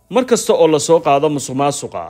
mar kasta oo lasoo qaado musuq maasuqa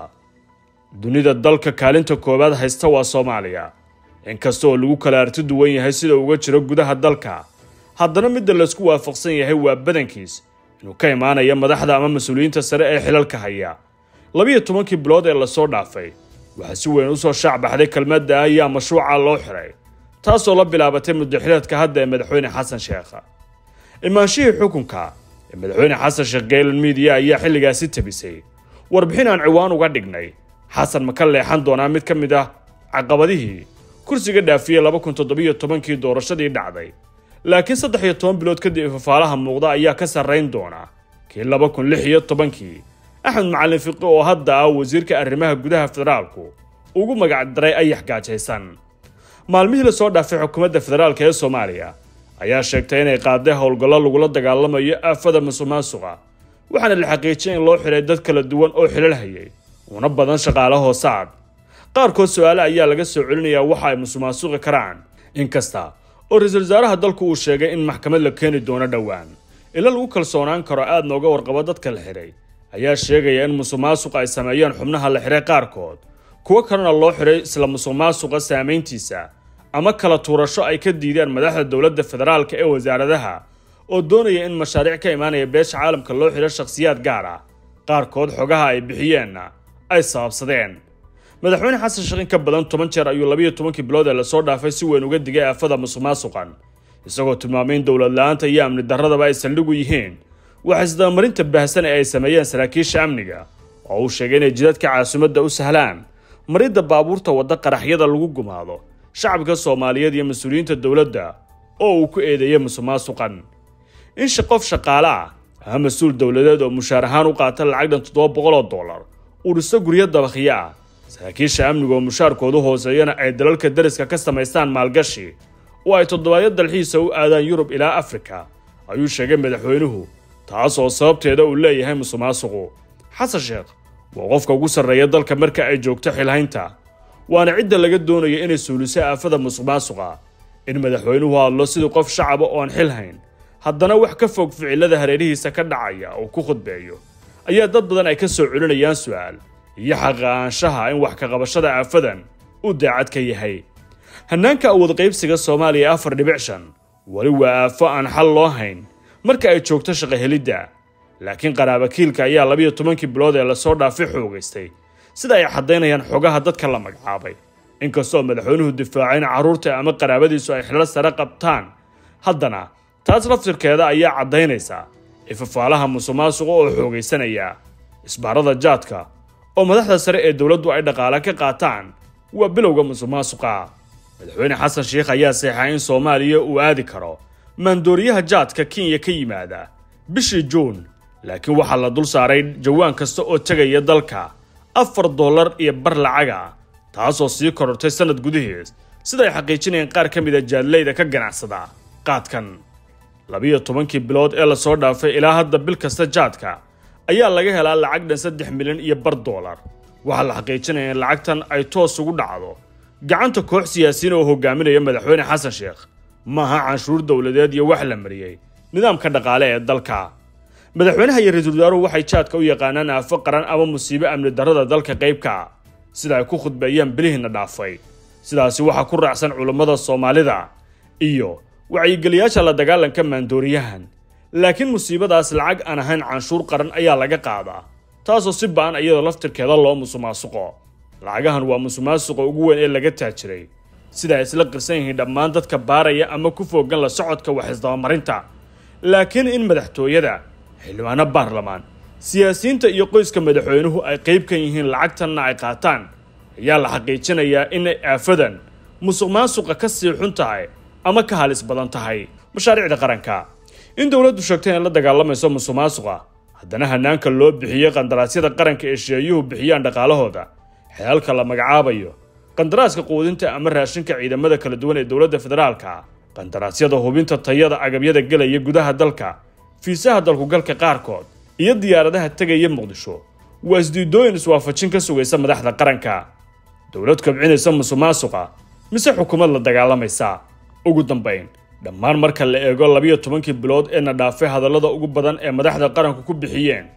dunida dalka kaalinta koowaad haysta waa soomaaliya inkasta oo lagu kala arti duwan yahay sida uga jiro gudaha dalka haddana midda laysku waafaqsan yahay waa badankiis inuu ka imaanaya madaxda ama mas-uuliyiinta sare ee xilalka haya labiyo tobankii bilood ee lasoo dhaafay waxaa si weyn usoo shaac baxday kelmadda ayaa mashruuca loo xiray taasoo la bilaabatay muddaxileedka hadda ee madaxweyne xasan sheekha imaanshihii xukunka ee madaxweyne xasan sheekh gaylan midiya ayaa xilligaasi tabisay warbixin aan ciwaan uga dhignay xasan ma ka leexan doonaa mid ka mid ah caqabadihii kursiga dhaafiyey laba kun toddobiyo tobankii doorashadii dhacday laakiin saddex iyo toban bilood kadib ifafaalaha muuqda ayaa ka sarrayn doona kii laba kun lix iyo tobankii axmed macalin fiqi oo hadda ah wasiirka arrimaha gudaha federaalku ugu magac daray ayax gaajaysan maalmihii lasoo dhaafay xukuumadda federaalk ee soomaaliya ayaa sheegtay inay qaaday howlgallo lagula dagaalamayo aafada musuq maasuqa waxaana la xaqiijiyay in loo xiray dad kala duwan oo xilal hayay una badan shaqaale hoosaad qaarkood su-aale ayaa laga soo celinayaa waxa ay musuq maasuqi karaan inkasta oo ra-iisul wasaaraha dalku uu sheegay in maxkamad la keeni doono dhowaan ila lagu kalsoonaan karo aad nooga warqabo dadka la xiray ayaa sheegaya in musuq maasuqa ay sameeyeen xubnaha la xiray qaarkood kuwo kalena loo xiray isla musuq maasuqa saamayntiisa ama kala tuurasho ay ka diideen madaxda dowladda federaalka ee wasaaradaha oo doonaya in mashaariic ka imaanaya beesha caalamka loo xiro shakhsiyaad gaar ah qaarkood xogaha ay bixiyeenna ay sababsadeen madaxweyne xasan sheekh in ka badan toban jeer ayuu labiyo tobankii bilood ee lasoo dhaafay si weyn uga digay aafada musuq maasuqan isagoo tilmaamay in dowlad la-aanta iyo amni darradaba ay saldhigu yihiin waxa isdabamarinta baahsan ee ay sameeyeen saraakiisha amniga oo uu sheegay inay jidadka caasimadda u sahlaan maridda baabuurta wadda qaraxyada lagu gumaado shacabka soomaaliyeed iyo mas-uuliyiinta dowladda oo uu ku eedeeyey musuq maasuqan in qof shaqaale ah ama mas-uul dowladeed oo mushaar ahaan u qaata lacag dhan toddoba boqol oo dollar uu dhiso guryo dabakhiyo ah saraakiisha amniga oo mushaarkoodu hooseeyana ay dalalka dariska ka samaystaan maalgashi oo ay toddobaadyo dalxiisa u aadaan yurub ilaa afrika ayuu sheegay madaxweynuhu taas oo sababteeda uu leeyahay musuq maasuqu xasan sheekh waa qofka ugu sarreeya dalka marka ay joogto xilhaynta waana cidda laga doonaya inay suuliso aafada musuq maasuqa in madaxweynuhu hadlo sidii qof shacaba oon xil hayn haddana wax ka fog ficilada hareerihiisa ka dhacaya oo ku khudbeeyo ayaa dad badan ay ka soo celinayaan su-aal iyo xaqaanshaha in wax ka qabashada aafadan uu daacad ka yahay hannaanka awood qaybsiga soomaaliya afar dhibic shan weli waa aafo aan xal loo hayn marka ay joogto shaqo helidda laakiin qaraabakiilka ayaa labiyo tobankii bilood ee lasoo dhaafay xoogaystay sida ay caddaynayaan xogaha dadka la magacaabay inkastoo madaxweynuhu difaacay in carruurta ama qaraabadiisu ay xilal sare qabtaan haddana taas laftirkeeda ayaa caddaynaysa ifafaalaha musuq maasuqa oo xoogaysanaya isbaarada jaadka oo madaxda sare ee dowladdu ay dhaqaale ka qaataan waa bilowga musuq maasuqa madaxweyne xasan sheekh ayaa seexay in soomaaliya uu aadi karo maandooriyaha jaadka kenya ka yimaada bishii juun laakiin waxaa la dul saaray jawaan kasta oo tegaya dalka afar dollar iyo bar lacaga taasoo sii korortay sanad gudaheed sida ay xaqiijinayeen qaar ka mid a jaadleyda ka ganacsada qaadkan labiyo tobankii bilood ee lasoo dhaafay ilaa hadda bil kasta jaadka ayaa laga helaa lacag dhan saddex milyan iyo bar dollar waxaa la xaqiijinaya in lacagtan ay toos ugu dhacdo gacanta koox siyaasiyiin oo hogaaminaya madaxweyne xasan sheekh maaha canshuur dowladeed iyo wax la mariyey nidaamka dhaqaale ee dalka madaxweynaha iyo ra-iisul wasaaruhu waxay jaadka u yaqaanaan aafo qaran ama musiibo amni darrada dalka qaybka sida ay ku khudbeeyaan bilihiina dhaafay sidaasi waxaa ku raacsan culummada soomaalida iyo wacyigeliyaasha la dagaalanka maandooriyahan laakiin musiibadaas lacag aan ahayn canshuur qaran ayaa laga qaadaa taasoo si ba-an iyadoo laftirkeeda loo musuqmaasuqo lacagahan waa musuqmaasuqa ugu weyn ee laga taajiray sida ay isla qirsan yihiin dhammaan dadka baaraya ama ku foogan la socodka wax isdabamarinta laakiin in madaxtooyada xildhibaano baarlamaan siyaasiyiinta iyo qoyska madaxweynuhu ay qayb ka yihiin lacagtanna ay qaataan ayaa la xaqiijinayaa inay aafadan musuq maasuqa ka sii xun tahay ama ka halis badan tahay mashaariicda qaranka in dowladdu sheegtay inay la dagaalamayso musuq maasuqa haddana hanaanka loo bixiyey qandaraasyada qaranka ee sheeyuhu bixiyaan dhaqaalahooda xeelka la magacaabayo qandaraaska quudinta ama raashinka ciidamada kala duwan ee dowladda federaalka qandaraasyada hubinta tayada agabyada gelaya gudaha dalka fiisaha dalkugalka qaarkood iyo diyaaradaha tegaya muqdisho waa isdiidooyin iswaafajin ka sugaysa madaxda qaranka dowlad kobcinaysa musuq maasuqa mise xukuumad la dagaalamaysa ugu dambayn dhammaan marka la eego labiyo tobankii bilood ee na dhaafay hadallada ugu badan ee madaxda qaranku ku bixiyeen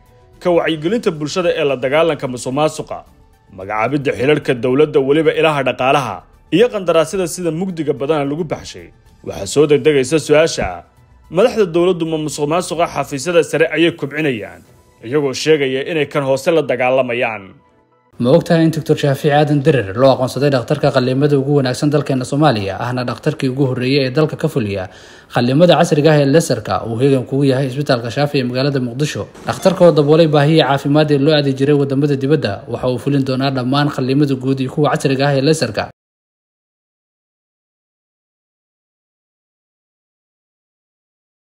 ka wacyigelinta bulshada ee la dagaalanka musuq maasuqa magacaabidda xilarhka dowladda weliba ilaha dhaqaalaha iyo qandaraasyada sida mugdiga badana lagu baxshay waxaa soo degdegaysa su-aasha madaxda dowladdu ma musuq maasuqa xafiisyada sare ayay kobcinayaan iyagoo sheegaya inay kan hoose la dagaalamayaan ma ogtahay in doctor shaafiic aadan derer loo aqoonsaday dhakhtarka qallimada ugu wanaagsan dalkeena soomaaliya ahna dhakhtarkii ugu horreeyay ee dalka ka fuliya qallimada casriga ah ee lesarka uu heegan kugu yahay isbitaalka shaafi ee magaalada muqdisho dhakhtarka oo daboolay baahiya caafimaad ee loo aadi jiray wadamada dibadda waxa uu fulin doonaa dhammaan qallimada guud iyo kuwa casriga ah ee lesarka